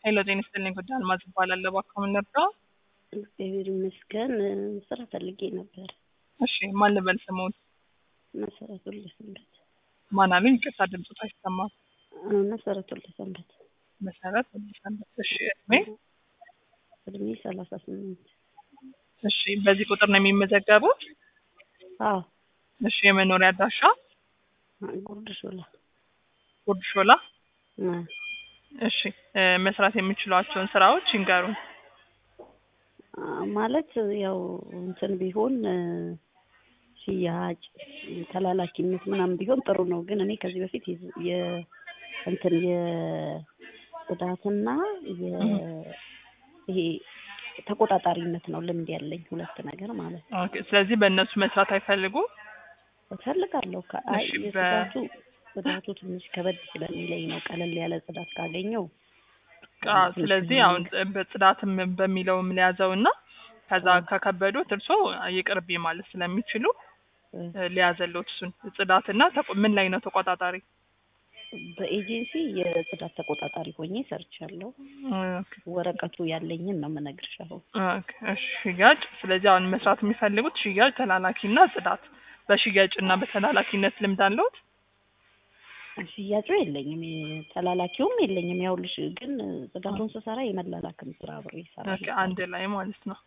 ሄሎ ጤና ይስጥልኝ ጉዳይ አልማዝ እባላለሁ። እባክዎ ምን ልርዳዎ? እግዚአብሔር ይመስገን ስራ ፈልጌ ነበር። እሺ ማን ልበል ስሙን? መሰረቱ ለሰንበት ማን አሉኝ? ይቅርታ ድምፆት አይሰማም። መሰረቱ ለሰንበት መሰረት ሰንበት። እሺ እድሜ? እድሜ ሰላሳ ስምንት እሺ በዚህ ቁጥር ነው የሚመዘገቡት? አዎ እሺ የመኖሪያ አድራሻ? ጉርድ ሾላ ጉርድ ሾላ። አ፣ እሺ እ መስራት የሚችሏቸውን ስራዎች ይንገሩን። አ፣ ማለት ያው እንትን ቢሆን እ፣ ሽያጭ ተላላኪነት ምናምን ቢሆን ጥሩ ነው። ግን እኔ ከዚህ በፊት የዝ- የ እንትን የጽዳትና የ ይሄ ተቆጣጣሪነት ነው ልምድ ያለኝ ሁለት ነገር ማለት ነው። ኦኬ ስለዚህ በእነሱ መስራት አይፈልጉም? እፈልጋለሁ። ከ- አይ እሺ፣ በ- የጽዳቱ ጽዳቱ ትንሽ ከበድ ስለሚለኝ ነው። ቀለል ያለ ጽዳት ካገኘው አ፣ ስለዚህ አሁን ጽ- በጽዳትም በሚለውም ሊያዘው እና ከዛ ከከበዶት እርሶ ይቅርቢ ማለት ስለሚችሉ እ፣ እ፣ ሊያዘሎት እሱን ጽዳትና ተቆ- ምን ላይ ነው ተቆጣጣሪ? በኤጀንሲ የጽዳት ተቆጣጣሪ ሆኜ ሰርቻለሁ። ኦኬ ወረቀቱ ያለኝን ነው የምነግርሽ አሁን። ኦኬ፣ እሺ ሽያጭ። ስለዚህ አሁን መስራት የሚፈልጉት ሽያጭ፣ ተላላኪና ጽዳት። በሽያጭ እና በተላላኪነት ልምድ አለዎት? ሽያጩ የለኝም፣ ተላላኪውም የለኝም። ያውልሽ ግን ጽዳቱን ስሰራ የመላላክም ስራ አብሬ ኦኬ፣ ይሰራል። አንድ ላይ ማለት ነው።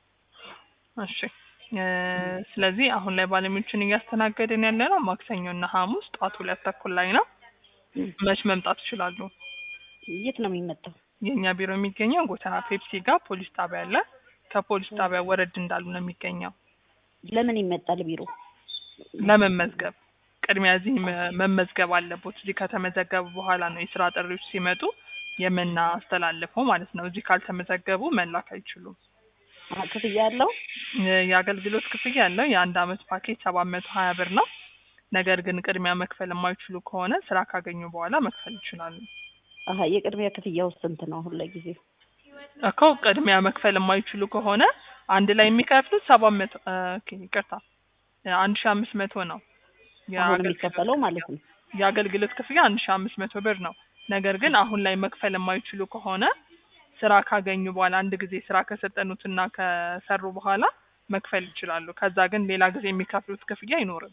እሺ እ፣ ስለዚህ አሁን ላይ ባለሙያዎችን እያስተናገድን ያለ ነው ማክሰኞ እና ሐሙስ ጠዋት ሁለት ተኩል ላይ ነው። መች መምጣት ይችላሉ? የት ነው የሚመጣው? የእኛ ቢሮ የሚገኘው ጎተራ ፔፕሲ ጋር ፖሊስ ጣቢያ አለ። ከፖሊስ ጣቢያ ወረድ እንዳሉ ነው የሚገኘው። ለምን ይመጣል ቢሮ? ለመመዝገብ ቅድሚያ እዚህ መ- መመዝገብ አለቦት። እዚህ ከተመዘገቡ በኋላ ነው የስራ ጥሪዎች ሲመጡ የምናስተላልፈው ማለት ነው። እዚህ ካልተመዘገቡ መላክ አይችሉም። አ፣ ክፍያ አለው? የ- የአገልግሎት ክፍያ ያለው የአንድ አመት ፓኬጅ ሰባት መቶ ሀያ ብር ነው። ነገር ግን ቅድሚያ መክፈል የማይችሉ ከሆነ ስራ ካገኙ በኋላ መክፈል ይችላሉ። አሀ የቅድሚያ ክፍያው ስንት ነው አሁን ለጊዜው? እኮ ቅድሚያ መክፈል የማይችሉ ከሆነ አንድ ላይ የሚከፍሉት ሰባት መቶ ኦኬ፣ ይቅርታ አንድ ሺ አምስት መቶ ነው። አሁን የአገልግሎት የሚከፈለው ማለት ነው። የአገልግሎት ክፍያ አንድ ሺ አምስት መቶ ብር ነው። ነገር ግን አሁን ላይ መክፈል የማይችሉ ከሆነ ስራ ካገኙ በኋላ አንድ ጊዜ ስራ ከሰጠኑትና ከሰሩ በኋላ መክፈል ይችላሉ። ከዛ ግን ሌላ ጊዜ የሚከፍሉት ክፍያ አይኖርም።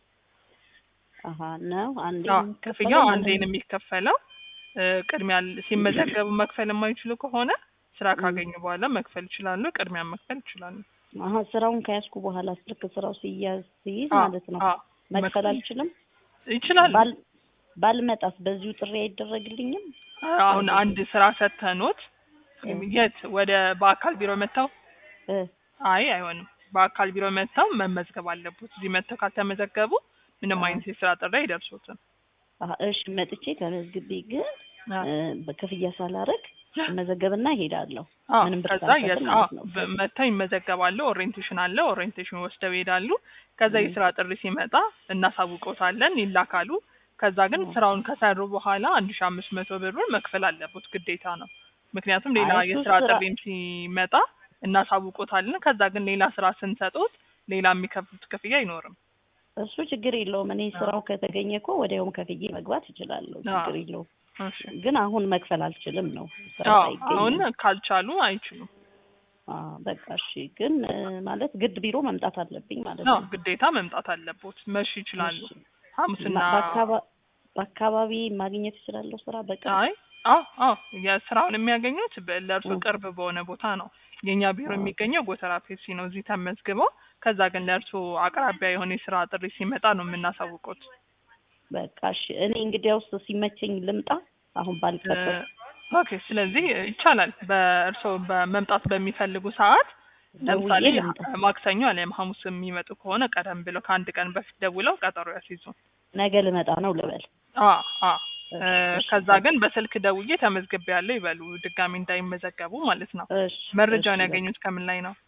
አሀ ነው አንዴ አዎ ነው የሚከፈለው ክፍያው ማለት አንዴ ነው የሚከፈለው። እ፣ ቅድሚያ ል- ሲመዘገቡ መክፈል የማይችሉ ከሆነ ስራ ካገኙ በኋላ መክፈል ይችላሉ። ቅድሚያ መክፈል ይችላሉ። አሀ ስራውን ከያዝኩ በኋላ ልክ ስራው ሲያዝ ሲይዝ አዎ፣ ማለት ነው አዎ፣ መክፈል መክፈል አልችልም። ይችላሉ። ባል ባልመጣስ በዚሁ ጥሪ አይደረግልኝም? አሁን አንድ ስራ ሰተኖት እ፣ የት ወደ በአካል ቢሮ መጥተው እ፣ አይ አይሆንም። በአካል ቢሮ መጥተው መመዝገብ አለቦት። እዚህ መጥተው ካልተመዘገቡ ምንም አዎ። አይነት የስራ ጥሪ አይደርሶትም። አሀ እሺ መጥቼ ተመዝግቤ ግን አዎ። እ፣ በክፍያ ሳላረግ መዘገብና እሄዳለሁ። አዎ ምንም ብር ከዛ ሳልከፍል የት ማለት አዎ ነው። በ- መጥተው ይመዘገባሉ። ኦሪየንቴሽን አለ። ኦሪየንቴሽን ወስደው ይሄዳሉ። ከዛ እ። የስራ ጥሪ ሲመጣ እናሳውቆታለን፣ ይላካሉ። ከዛ ግን እ። ስራውን ከሰሩ በኋላ አንድ ሺ አምስት መቶ ብሩን መክፈል አለቦት ግዴታ ነው። ምክንያቱም ሌላ አይ እሱ የስራ ስራ- ጥሪም ሲመጣ እናሳውቆታለን። ከዛ ግን ሌላ ስራ ስንሰጡት ሌላ የሚከፍሉት ክፍያ አይኖርም። እሱ ችግር የለውም። እኔ አዎ። ስራው ከተገኘ እኮ ወዲያውም ከፍዬ መግባት እችላለሁ። አዎ። ችግር የለውም። እሺ ግን አሁን መክፈል አልችልም ነው ስራ አዎ ሳይገኝ አሁን ነው። ካልቻሉ አይችሉም። አዎ፣ በቃ እሺ። ግን እ፣ ማለት ግድ ቢሮ መምጣት አለብኝ ማለት አዎ ነው። ግዴታ መምጣት አለቦት። መሽ ይችላሉ። እሺ። ሐሙስና ማ- በአካባ- በአካባቢ ማግኘት እችላለሁ ስራ በቃ አይ አዎ አዎ የስራውን የሚያገኙት በ- ለእርሶ እ። ቅርብ በሆነ ቦታ ነው። የእኛ ቢሮ አዎ። የሚገኘው ጎተራ ፔፕሲ ነው። እዚህ ተመዝግበው ከዛ ግን ለእርሶ አቅራቢያ የሆነ የስራ ጥሪ ሲመጣ ነው የምናሳውቁት። በቃ እሺ። እኔ እንግዲያውስ ሲመቸኝ ልምጣ። አሁን ባልቀጥር ኦኬ ስለዚህ ይቻላል። በእርሶ በመምጣት በሚፈልጉ ሰዓት ለምሳሌ ደውዬ ልምጣ። ማክሰኞ አሊያም ሐሙስ የሚመጡ ከሆነ ቀደም ብለው ከአንድ ቀን በፊት ደውለው ቀጠሮ ያስይዙ። ነገ ልመጣ ነው ልበል። አ አ እ፣ እሺ፣ ከዛ በቃ። ግን በስልክ ደውዬ ተመዝግቤ ያለው ይበሉ ድጋሚ እንዳይመዘገቡ ማለት ነው። እሺ፣ መረጃውን እሺ፣ ያገኙት ከምን ላይ ነው?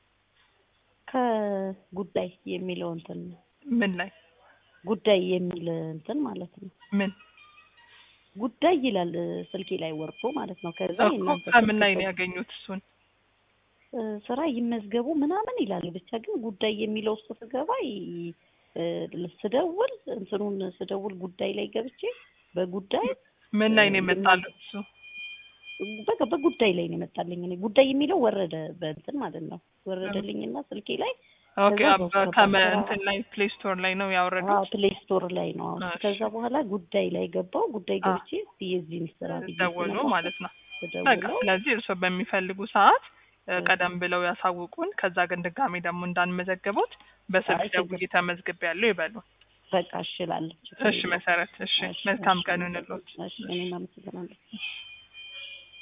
ከጉዳይ የሚለው እንትን ምን ላይ ጉዳይ የሚል እንትን ማለት ነው። ምን ጉዳይ ይላል ስልኬ ላይ ወርዶ ማለት ነው። ከዛ እኮ የእናንተ ከምን ስልክ ላይ ነው ቁጥር- ያገኙት? እሱን እ፣ ስራ ይመዝገቡ ምናምን ይላል። ብቻ ግን ጉዳይ የሚለው ውስጥ ስገባ ይ- እ፣ ስደውል እንትኑን ስደውል ጉዳይ ላይ ገብቼ በጉዳይ ምን ላይ ነው እ፣ የመጣሉት? እሱ በቃ በጉዳይ ላይ ነው የመጣልኝ። እኔ ጉዳይ የሚለው ወረደ በእንትን ማለት ነው ወረደልኝና ስልኬ ላይ ኦኬ ከዛ አብ- በስራ ከመ በስራ- እንትን ላይ ፕሌይ ስቶር ላይ ነው ያወረዱት። ፕሌይ ስቶር ላይ ነው። አዎ። እሺ። ከዛ በኋላ ጉዳይ ላይ ገባው። ጉዳይ አ። ገብቼ እስኪ የዚህን ስራ ብዬ ደወሉ ስነካ ማለት ነው። በቃ ተደውለው ስለዚህ እርስዎ በሚፈልጉ ሰዓት እ፣ እሺ። ቀደም ብለው ያሳውቁን። ከዛ ግን ድጋሜ ደግሞ እንዳንመዘግቡት በስልክ አይ፣ ችግር ደውዬ ተመዝግቤያለሁ ይበሉ። በቃ እሽላለሁ። እሺ መሰረት፣ እሺ መልካም ቀን ይሁንልዎት። እሺ እኔም አመሰግናለሁ።